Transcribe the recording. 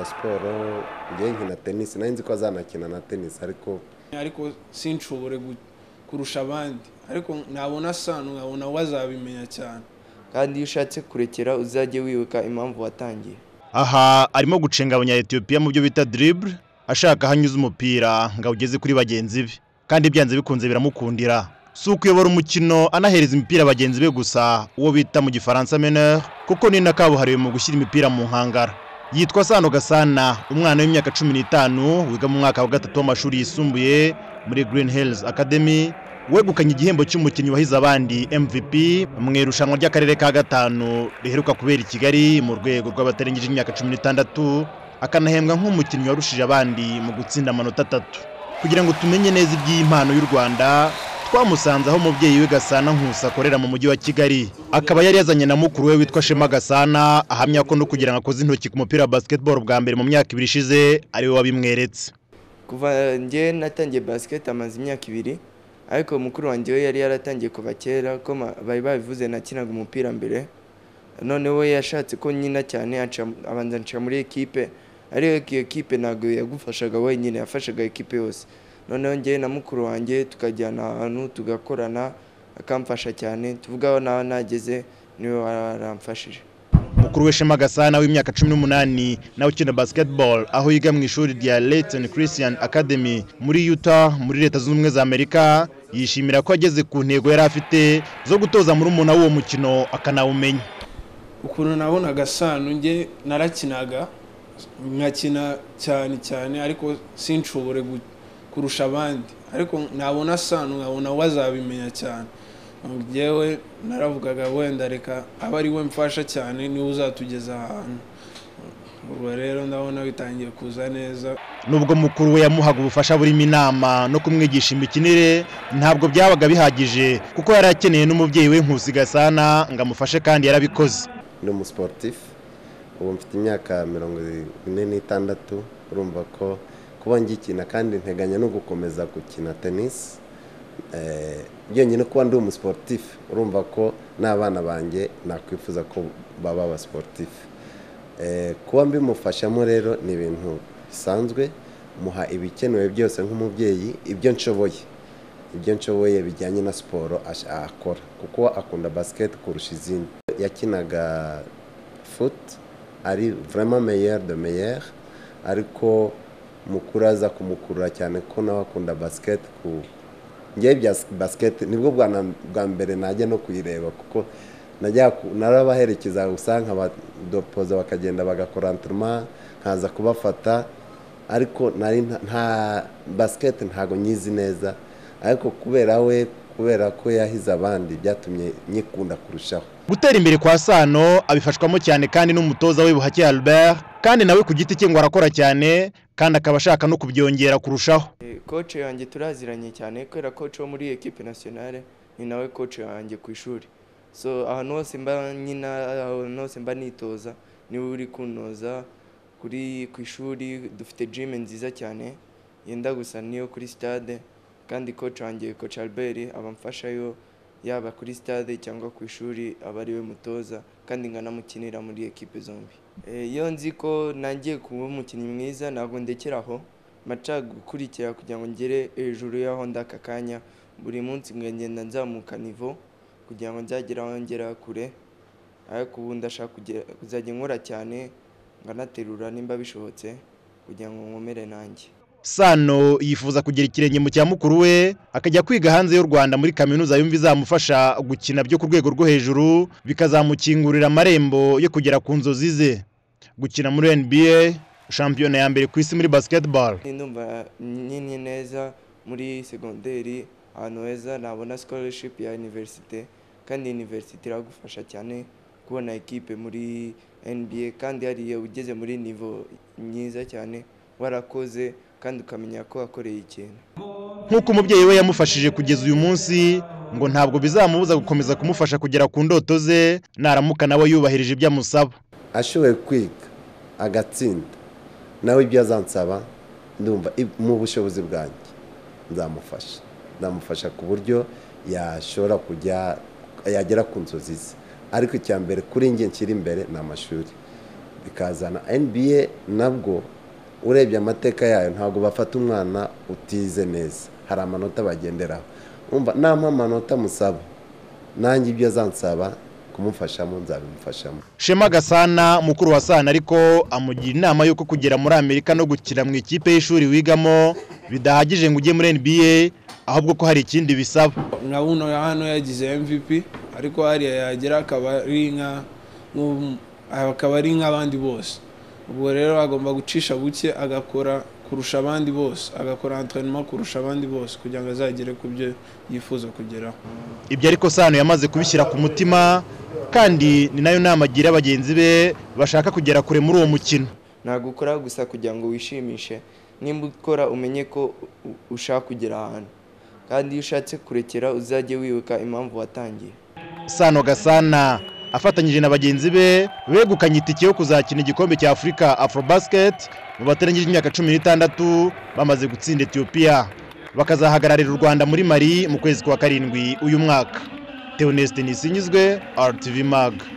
siporo njye nkina tenisi nari nzi ko azanakina na tenisi ariko ariko sinshobore gu- kurusha abandi ariko nabona sano nkabona we azabimenya cyane kandi iyo ushatse kurekera uzajye wibuka impamvu watangiye aha arimo gucenga abanyayetiyopiya mu byo bita diribure ashaka aho anyuze umupira ngo awugeze kuri bagenzi be kandi byanze bikunze biramukundira si ukuyobora umukino anahereza imipira bagenzi be gusa uwo bita mu gifaransa meneur kuko ni na kabuhariwe mu gushyira imipira mu nkangara yitwa sano gasana umwana w'imyaka cumi n'itanu wiga mu mwaka wa gatatu w'amashuri yisumbuye muri green hills academy wegukanye igihembo cy'umukinnyi wahize abandi mvp mu irushanwa ry'akarere ka gatanu riheruka kubera i kigali mu rwego rw'abatarengeje imyaka cumi n'itandatu akanahembwa nk'umukinnyi warushije abandi mu gutsinda amanota atatu kugira ngo tumenye neza iby'impano y'u rwanda twamusanze aho umubyeyi we gasana nkusa akorera mu mujyi wa kigali akaba yari yazanye na mukuru we witwa shema gasana ahamya ko no kugira ngo akoze intoki ku mupira wa basketball bwa mbere mu myaka ibiri ishize ari we wabimweretse kuva njye natangiye basiketi amaze imyaka ibiri ariko mukuru wanjye we yari yaratangiye kuva kera ko ma- bari babivuze nakinaga umupira mbere none we yashatse ko nkina cyane anca- abanza anshira muri ekipe ariko iyo ekipe ntabwo yagufashaga wenyine yafashaga ekipe yose noneho njye na mukuru wanjye tukajyana ahantu tugakorana akamfasha cyane tuvuga aho nawe nageze niwe waramfashije mukuru we shema gasana w'imyaka cumi n'umunani nawe ukina basketball aho yiga mu ishuri rya Leighton Christian Academy muri Utah muri leta zunze ubumwe za Amerika yishimira ko ageze ku ntego yari afite zo gutoza muri umuntu w'uwo mukino akanawumenya ukuntu nabonaga sano njye narakinaga nkakina cyane cyane ariko sinshobore gu- kurusha abandi ariko nabona sano nkabona we azabimenya cyane njyewe naravugaga wenda reka aba ari we mfasha cyane niwe uzatugeza ahantu ubwo rero ndabona bitangiye kuza neza nubwo mukuru we yamuhaga ubufasha burimo inama no kumwigisha imikinire ntabwo byabaga bihagije kuko yari akeneye n'umubyeyi we Nkusi Gasana ngo amufashe kandi yarabikoze ni umusiporutifu ubu mfite imyaka mirongo ine n'itandatu urumva ko kuba ngikina kandi nteganya no gukomeza gukina tenisi Eh, byonyine kuba ndi umusiporutifu urumva ko n'abana banjye nakwifuza ko baba abasiporutifu Eh, kuba mbimufashamo rero ni ibintu bisanzwe muha ibikenewe byose nk'umubyeyi ibyo nshoboye ibyo nshoboye bijyanye na siporo ash- akora kuko akunda basiketi kurusha izindi yakinaga futi ari vraiment meilleur de meilleur ariko mukuru aza kumukurura cyane ko nawe akunda basiketi ku ngewe bya s- basiketi nibwo bwa na- bwa mbere najya no kuyireba kuko najya ku- narabaherekeza gusa nkabadopoza bakagenda bagakora entraînement nkaza kubafata ariko nari nta- nta basiketi ntago nyizi neza ariko kubera we kubera ko yahize abandi byatumye nyikunda kurushaho gutera imbere kwa sano abifashwamo cyane kandi n'umutoza we buhake Albert kandi nawe ku giti cye ngo arakora cyane kandi akaba ashaka no kubyongera kurushaho koce yanjye turaziranye cyane kubera koce wo muri ekipe nasiyonale ni nawe koce wanjye ku ishuri so ahantu hose mba nyina ahantu hose mba nitoza niwe uri kuntoza kuri ku ishuri dufite jime nziza cyane yenda gusa n'iyo kuri stade kandi koce wanjye koce albert aba amfashayo yaba kuri stade cyangwa ku ishuri aba ari we mutoza kandi nkanamukinira muri ekipe zombi Eh, iyo nzi ko nangiye kuba umukinnyi mwiza ntabwo ndekera aho maca gukurikira kugira ngo ngere hejuru y'aho ndi aka kanya buri munsi nkagenda nzamuka nivo kugira ngo nzagere aho ngera kure ariko ubu ndashaka kugera- kuzajya nkora cyane nkanaterura nimba bishobotse kugira ngo nkomere nanjye sano yifuza kugira ikirenge mu cya mukuru we akajya kwiga hanze y'u rwanda muri kaminuza yumva izamufasha gukina byo ku rwego rwo hejuru bikazamukingurira amarembo yo kugera ku nzozi ze gukina muri nba shampiyona ya mbere ku isi muri basketball ndumva nyine neza muri segonderi ahantu heza nabona scholarship ya universite kandi universite iragufasha cyane kubona ekipe muri nba kandi hariya ugeze muri nivo myiza cyane warakoze kandi ukamenya ko wakoreye ikintu nk'uko umubyeyi we yamufashije kugeza uyu munsi ngo ntabwo bizamubuza gukomeza kumufasha kugera ku ndoto ze naramuka nawe yubahirije ibyo amusaba ashoboye kwiga agatsinda nawe ibyo azansaba ndumva ib- mu bushobozi bwanjye nzamufasha nzamufasha ku buryo yashobora kujya yagera ku nzozi ze ariko icya mbere kuri njye nshyira imbere ni amashuri bikazana nba nabwo urebye amateka yayo ntabwo bafata umwana utize neza hari amanota bagenderaho umva nampa amanota musaba nanjye ibyo azansaba kumufashamo nzabimufashamo Shema Gasana mukuru wa Sana ariko amugira inama y'uko kugera muri Amerika no gukina mu ikipe y'ishuri wigamo bidahagije ngo ujye muri NBA ahubwo ko hari ikindi bisaba na buno ya hano yagize mvp ariko hariya yagera akaba ari nka nk'ubu- akaba ari nk'abandi bose ubwo rero agomba gucisha buke agakora kurusha abandi bose agakora antrenema kurusha abandi bose kugira ngo azagere ku byo yifuza kugeraho ibyo ariko Sana yamaze kubishyira ku mutima kandi ni nayo nama agira bagenzi be bashaka kugera kure muri uwo mukino ntabwo ukora gusa kugira ngo wishimishe nimba ukora umenye ko u- ushaka kugera ahantu kandi iyo ushatse kurekera uzajye wibuka impamvu watangiye Sano Gasana afatanyije na bagenzi be begukanye itike yo kuzakina igikombe cya Afurika Afrobasket mu batarangije imyaka cumi n'itandatu bamaze gutsinda Ethiopia bakazahagararira u Rwanda muri Mali mu kwezi kwa karindwi uyu mwaka Theoneste Nisinyizwe RTV Mag